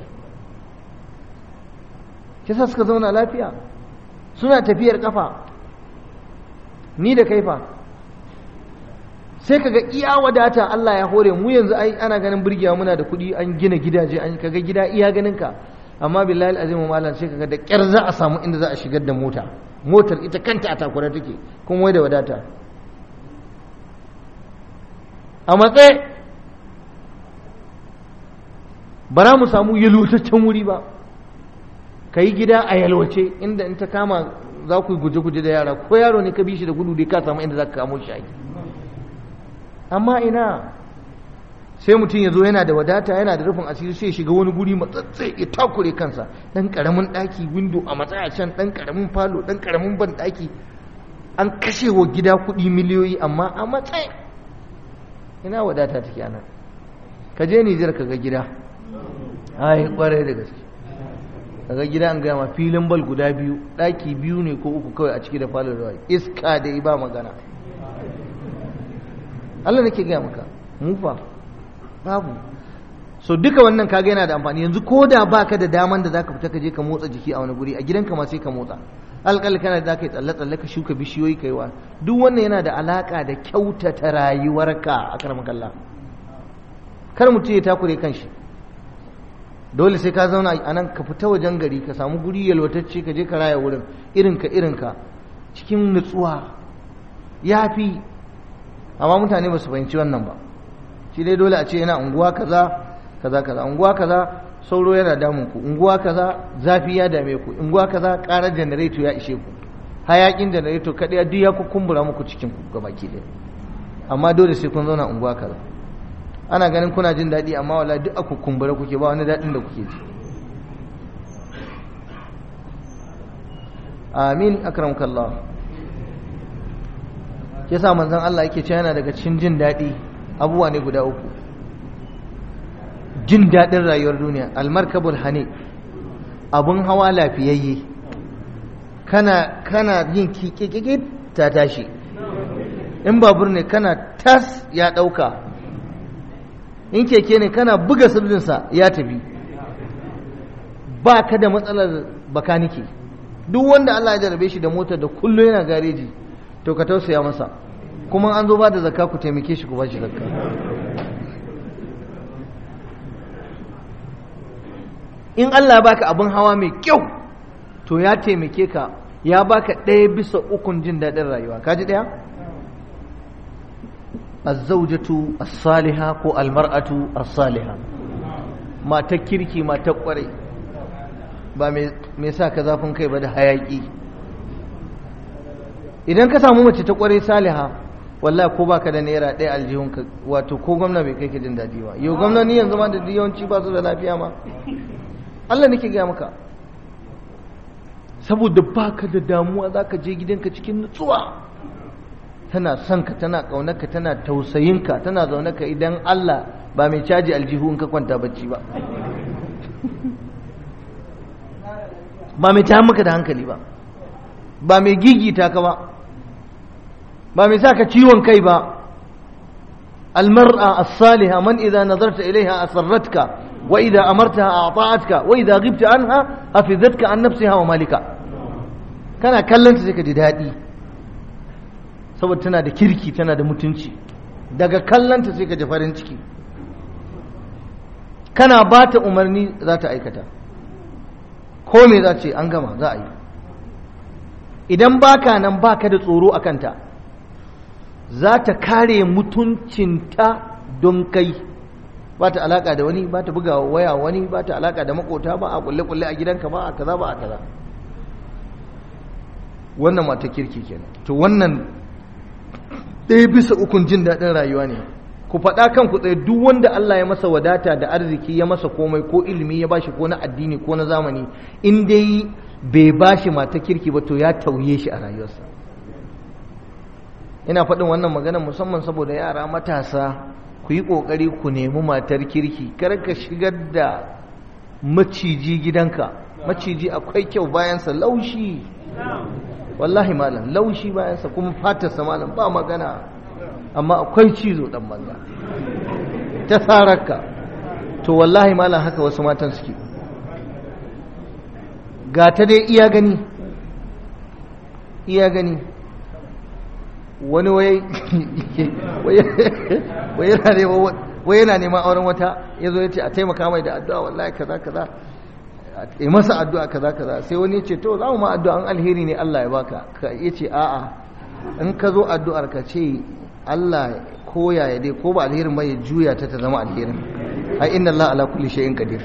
kisa suka zauna lafiya suna tafiyar kafa ni da kaifa sai kaga iya wadata Allah ya hore mu yanzu ai ana ganin burgiya muna da kuɗi an gina gidaje an kaga gida iya ganin ka amma billahi azimu malam sai kaga da kyar za a samu inda za a shigar da mota motar ita kanta a takura take kuma wai da wadata a matsayi ba mu samu yalwataccen wuri ba ka yi gida a yalwace inda in ta kama za ku yi guje-guje da yara ko yaro ne ka bi shi da gudu dai ka samu inda za ka kamo shi aiki amma ina sai mutum ya zo yana da wadata yana da rufin asiri sai shiga wani guri matsatsai ya takure kansa dan karamin daki windo a matsaya can dan karamin falo dan karamin ban daki an kashe wa gida kuɗi miliyoyi amma a matsayi ina wadata take anan ka je Nijar ka ga gida ai kwarai da gaske kaga gida an gama filin bal guda biyu daki biyu ne ko uku kawai a ciki da falon ruwa iska da ba magana Allah nake gaya maka mufa babu so duka wannan kaga yana da amfani yanzu ko da baka da daman da zaka fita ka je ka motsa jiki a wani guri a gidanka ma sai ka motsa alƙal kana da zaka yi tsalle tsalle ka shuka bishiyoyi kai wa duk wannan yana da alaka da kyautata rayuwarka a karamar kalla kar mutum ya takure kanshi dole sai ka zauna a nan ka fita wajen gari ka samu guri yalwatacce ka je ka raya wurin irinka irinka cikin nutsuwa ya fi amma mutane ba su fahimci wannan ba shi dai dole a ce yana unguwa kaza kaza kaza unguwa kaza sauro yana damun ku unguwa kaza zafi ya dame ku unguwa kaza karar janareto ya ishe ku hayakin janareto kadai duk ya kumbura muku cikin ku gabaki ɗaya amma dole sai kun zauna unguwa kaza ana ganin kuna jin daɗi amma wala duk a kumbura kuke ba wani daɗin da kuke ji amin akramkallah yasa manzon Allah yake cewa yana daga cikin jin daɗi abubuwa ne guda uku jin daɗin rayuwar duniya almarkabul hani abun hawa lafiyayye kana kana yin kikikiki ta tashi in babur ne kana tas ya ɗauka in keke ne kana buga sirrinsa ya tafi ba ka da matsalar bakanike duk wanda Allah ya jarabe shi da motar da kullum yana gareji to ka tausaya masa kuma an zo ba da zakka ku taimake shi ku ba shi zakka in Allah baka abin hawa mai kyau to ya taimake ka ya baka ɗaya bisa ukun jin daɗin rayuwa kaji ɗaya azzawjatu as-saliha ko almar'atu as-saliha matar kirki matar kwarai ba mai sa ka zafin kai ba da hayaki idan ka samu mace ta kwarai saliha wallahi ko baka da naira ɗaya aljihun ka wato ko gwamna bai kai ka jin daɗi ba yau gwamnati yanzu ma da yawanci ba su da lafiya ma Allah nake gaya maka saboda baka da damuwa zaka je gidanka cikin nutsuwa tana son ka tana ƙaunarka tana tausayinka tana zaune ka idan Allah ba mai caji aljihu in ka kwanta bacci ba ba mai ta maka da hankali ba ba mai gigita ka ba ba mai sa ka ciwon kai ba almar'a as-saliha man idza nazarta ilaiha asarratka wa idza amartaha a'ta'atka wa idza ghibta anha hafizatka an nafsiha wa malika kana kallon ta sai ka ji daɗi saboda tana da kirki tana da mutunci daga kallanta sai ka ji farin ciki kana ba ta umarni za ta aikata ko me za ce an gama za a yi idan baka nan baka da tsoro a kanta za ta kare mutuncinta don kai ba ta alaka da wani ba ta buga waya wani ba ta alaka da makota ba a kulle-kulle a gidanka ba a kaza ba a kaza wannan mata kirki kenan to wannan ɗaya bisa ukun jin daɗin rayuwa ne ku faɗa kan ku tsaye duk wanda Allah ya masa wadata da arziki ya masa komai ko ilimi ya bashi ko na addini ko na zamani in dai bai bashi mata kirki ba to ya tauye shi a rayuwarsa ina faɗin wannan magana musamman saboda yara matasa ku yi ƙoƙari ku nemi matar kirki kar ka shigar da maciji gidanka maciji akwai kyau bayansa laushi wallahi malam laushi bayansa kuma fatarsa malam ba magana amma akwai cizo dan banza ta tsararka to wallahi malam haka wasu matan suke ga ta dai iya gani iya gani wani wai yana neman auren wata ya zo ya ce a taimaka mai da addu'a wallahi kaza kaza a masa addu'a kaza kaza sai wani ya ce to za mu ma addu'a an alheri ne Allah ya baka ka ya ce a'a in ka zo addu'ar ka ce Allah ko yaya dai ko ba alherin ba ya juya ta ta zama alherin ai inna Allah ala kulli shay'in qadir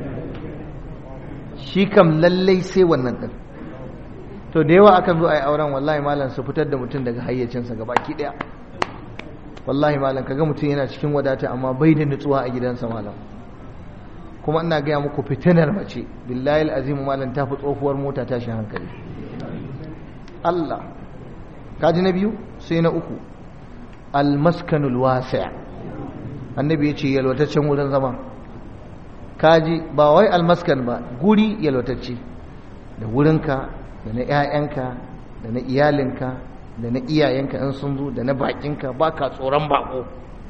shi kam lallai sai wannan din to da yawa akan zo ai auren wallahi malam su fitar da mutum daga hayyacinsa gabaki daya wallahi malam kaga mutum yana cikin wadata amma bai da nutsuwa a gidansa malam kuma ina gaya muku fitinar mace billahi azimu malam ta fi tsohuwar mota tashin hankali Allah kaji na biyu sai na uku almaskanul wasi' annabi ya ce yalwataccen wurin zama kaji ba wai almaskan ba guri yalwatacce da wurinka da na 'ya'yanka da na iyalinka da na iyayenka in sun zo da na bakinka ba ka tsoron bako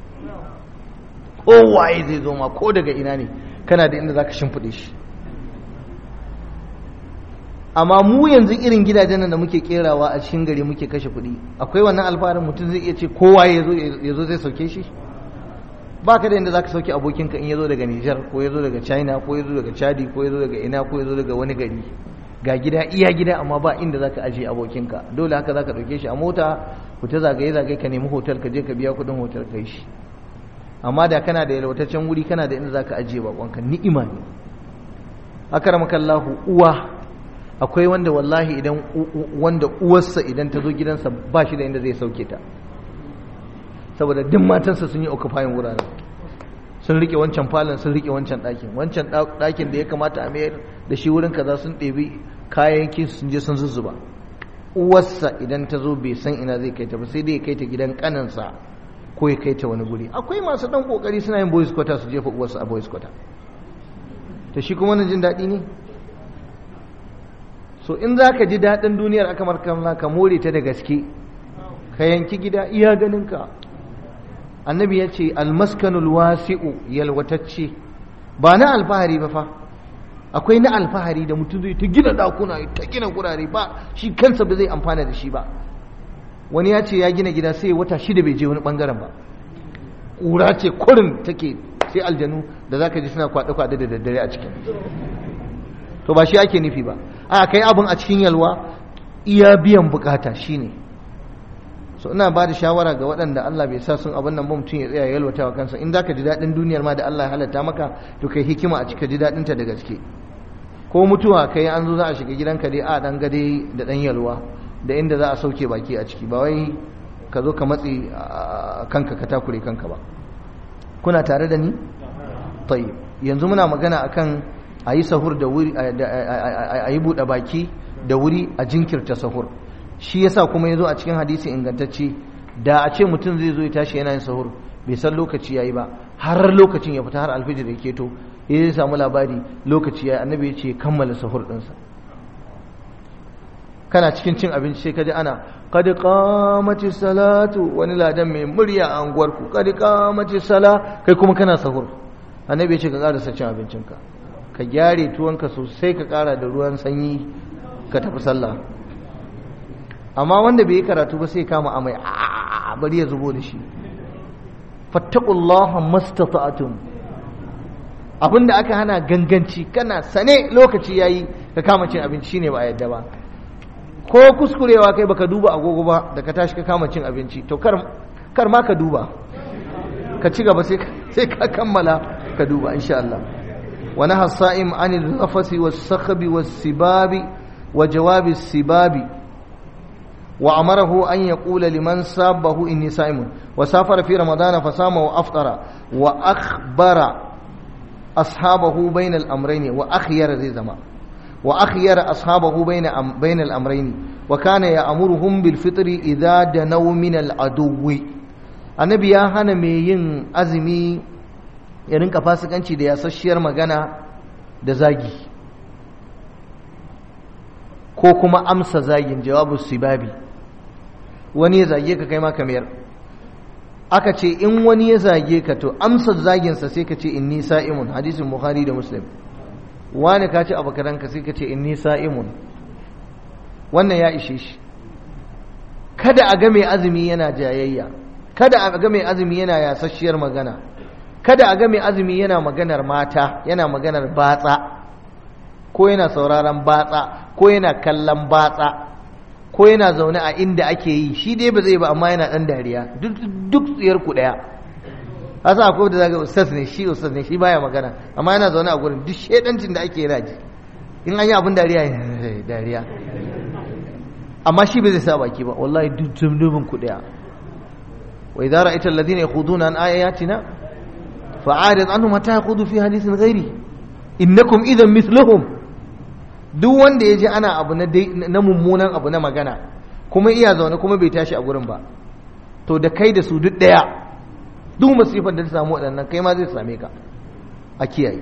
kowaye zai zo ma ko daga ina ne kana da inda za ka shimfiɗe shi amma mu yanzu irin gidajen nan da muke kerawa a cikin gari muke kashe kuɗi akwai wannan alfaharin mutum zai iya ce kowa ya zo zai sauke shi ba ka da inda za ka sauke abokinka in ya zo daga Nijar ko ya zo daga China ko ya zo daga Chadi ko ya zo daga ina ko ya zo daga wani gari ga gida iya gida amma ba inda za ka ajiye abokinka dole haka za ka ɗauke shi a mota ku ta zagaye zagaye ka nemi hotel ka je ka biya kuɗin hotel ka yi shi amma da kana da yalwataccen wuri kana da inda za ka ajiye bakonka ni'ima ne akaramakallahu uwa akwai wanda wallahi idan wanda uwarsa idan ta zo gidansa ba shi da inda zai sauke ta saboda duk matansa sun yi occupying wuraren sun rike wancan falon sun rike wancan ɗakin wancan ɗakin da ya kamata a mayar da shi wurin kaza sun ɗebi kayayyakin sun je sun zuzzuba uwarsa idan ta zo bai san ina zai kai ta ba sai dai ya kai ta gidan kaninsa ko ya kai ta wani guri akwai masu ɗan ƙoƙari suna yin boys quarter su jefa uwarsa a boys quarter to shi kuma wani jin daɗi ne so in za ka ji daɗin duniyar aka markamla ka more ta da gaske ka yanki gida iya ganinka annabi ya ce almaskanul wasi'u yalwatacce ba na alfahari ba fa akwai na alfahari da mutum zai ta gina dakuna ta gina gurare ba shi kansa ba zai amfana da shi ba wani ya ce ya gina gida sai wata shida bai je wani bangaren ba ƙura ce kurin take sai aljanu da zaka ji suna kwaɗe-kwaɗe da daddare a cikin to ba shi ake nufi ba a kai abin a cikin yalwa iya biyan bukata shine so ina ba da shawara ga waɗanda Allah bai sa sun abin nan ba mutum ya tsaya yalwata wa kansa in zaka ji daɗin duniyar ma da Allah ya halatta maka to kai hikima a cika ji daɗinta da gaske ko mutuwa kai an zo za a shiga gidanka dai a ɗan gade da ɗan yalwa da inda za a sauke baki a ciki ba wai ka zo ka matsi kanka ka takure kanka ba kuna tare da ni tayyib yanzu muna magana akan a yi sahur da wuri a yi buɗe baki da wuri a jinkirta sahur shi yasa kuma ya zo a cikin hadisi ingantacce da a ce mutum zai zo ya tashi yana yin sahur bai san lokaci yayi ba har lokacin ya fita har alfijir ya keto ya zai samu labari lokaci yayi annabi ya ce kammala sahur ɗinsa kana cikin cin abinci sai kaji ana qad qamati salatu wani ladan mai murya a anguwarku qad qamati sala kai kuma kana sahur annabi ya ce ka ƙarasa cin abincinka ka gyare tuwonka sosai ka ƙara da ruwan sanyi ka tafi sallah amma wanda bai yi karatu ba sai kama amai a bari ya zubo da shi fattaqullaha mastata'tum abinda aka hana ganganci kana sane lokaci yayi ka kama cin abinci shine ba a yadda ba ko kuskurewa kai baka duba agogo ba da ka tashi ka kama cin abinci to kar kar ma ka duba ka ci gaba sai ka kammala ka duba insha Allah wa naha sa'im anil rafasi was sakhbi was sibabi wa jawabi sibabi وأمره أن يقول لمن سابه إني صائم وسافر في رمضان فصام وأفطر وأخبر أصحابه بين الأمرين وأخير ذي زمان وأخير أصحابه بين بين الأمرين وكان يأمرهم بالفطر إذا دنوا من العدو annabi ya hana mai yin azumi ya rinka fasikanci da yasasshiyar magana da zagi ko kuma amsa zagin jawabu sibabi wani ya zage ka kai ma kamar aka ce in wani ya zage ka to amsa zaginsa sai ka ce inni sa'imun hadisin bukhari da muslim wani ka ce abu karanka sai ka ce inni sa'imun wannan ya ishe shi kada a ga mai azumi yana jayayya kada a ga mai azumi yana yasasshiyar magana kada a ga mai azumi yana maganar mata yana maganar batsa ko yana sauraron batsa ko yana kallon batsa ko yana zaune a inda ake yi shi dai ba zai ba amma yana dan dariya duk tsiyar ku daya hasa akwai da zaga ustaz ne shi ustaz ne shi baya magana amma yana zaune a gurin duk shedancin da ake yana ji in an yi abin dariya dariya amma shi bai zai sa baki ba wallahi duk zumdubin ku daya wa idza ra'aita alladhina yakhuduna an ayatina fa'arid anhum hatta yakhudu fi hadithin ghairi innakum idan mithluhum duk wanda ya ji ana abu na mummunan abu na magana kuma iya zaune kuma bai tashi a gurin ba to da kai da su duk ɗaya duk masifar da ta samu waɗannan kai ma zai same ka a kiyaye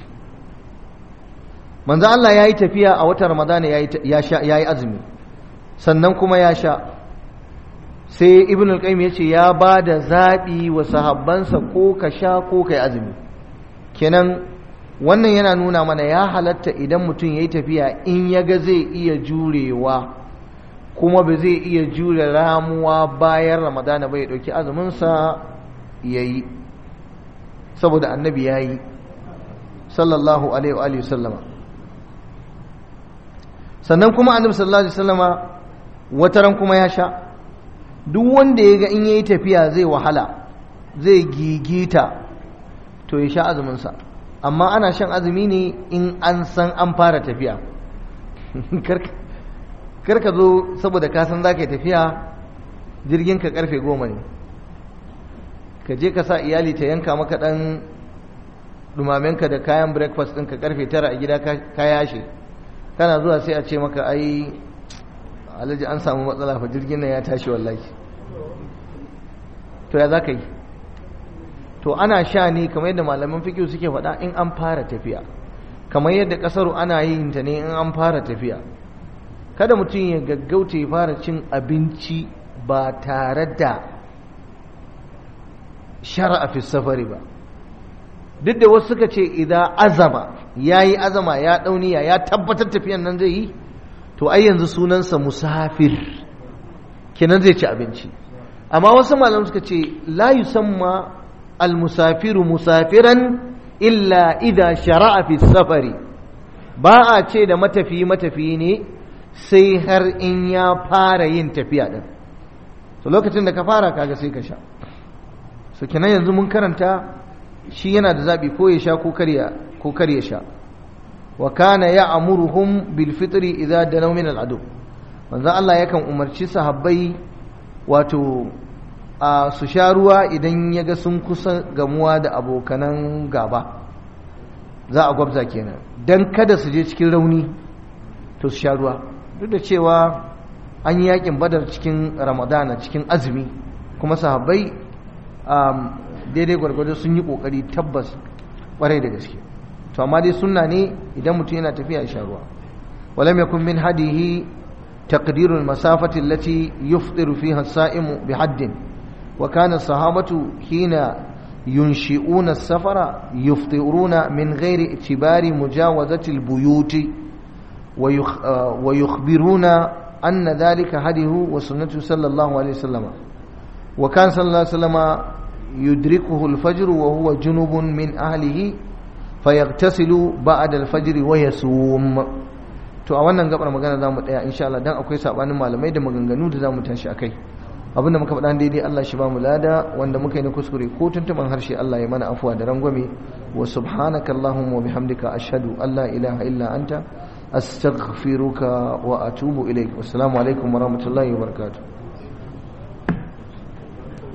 manzo Allah ya yi tafiya a watan ramadana ya yi azumi sannan kuma ya sha sai ibn al-qayyim ya ce ya ba da zaɓi wa sahabbansa ko ka sha ko ka yi azumi kenan wannan yana nuna mana ya halatta idan mutum ya yi tafiya in ya ga zai iya jurewa kuma ba zai iya jure ramuwa bayan ramadana bai ɗauki azuminsa ya yi saboda annabi ya yi sallallahu alaihi wa sallama sannan kuma annabi sallallahu alaihi sallama wataran kuma ya sha duk wanda ya ga in ya yi tafiya zai wahala zai gigita to ya sha azuminsa amma ana shan azumi ne in an san an fara tafiya kar ka zo saboda ka san za ka yi tafiya jirgin ka karfe goma ne ka je ka sa iyali ta yanka maka ɗan dumamenka da kayan breakfast ɗinka karfe tara a gida ka yashe kana zuwa sai a ce maka ai alhaji an samu matsala fa jirgin nan ya tashi wallahi to ya za ka yi to ana sha ne kamar yadda malaman fikiyu suke faɗa in an fara tafiya kamar yadda ƙasar ana yin ta ne in an fara tafiya kada mutum ya gaggauta ya fara cin abinci ba tare da shara'a fi safari ba duk da wasu suka ce idan azama ya yi azama ya ɗauniya ya tabbatar tafiyan nan zai yi to ai yanzu sunansa musafir kenan zai ci abinci amma wasu malam suka ce la yusamma almusafiru musafiran illa idha shara'a fi safari ba a ce da matafiyi matafiyi ne sai har in ya fara yin tafiya din to lokacin da ka fara kaga sai ka sha so kenan yanzu mun karanta shi yana da zabi ko ya sha ko karya ko karya sha wa kana ya'muruhum bil fitri idza danaw min al adu manzo Allah yakan umarci sahabbai wato a su sha ruwa idan ya ga sun kusa gamuwa da abokanan gaba za a gwabza kenan don kada su je cikin rauni to su sha ruwa duk da cewa an yi yakin badar cikin ramadana cikin azumi kuma sahabbai daidai gwargwado sun yi kokari tabbas kwarai da gaske to amma dai sunna ne idan mutum yana tafiya ya sha ruwa walam yakun min hadihi تقدير المسافة التي يفطر فيها الصائم بحد وكان الصحابة حين ينشئون السفر يفطرون من غير اعتبار مجاوزة البيوت ويخ ويخبرون أن ذلك هديه وسنته صلى الله عليه وسلم وكان صلى الله عليه وسلم يدركه الفجر وهو جنب من أهله فيغتسل بعد الفجر ويصوم to a wannan gabar magana za mu tsaya insha Allah dan akwai sabanin malamai da maganganu da za mu tashi akai abinda muka faɗa daidai Allah shi ba mu lada wanda muka yi na kuskure ko tuntuban harshe Allah ya mana afuwa da rangwame wa subhanaka allahumma wa bihamdika ashhadu an la ilaha illa anta astaghfiruka wa atubu ilaik wassalamu alaikum wa rahmatullahi wa barakatuh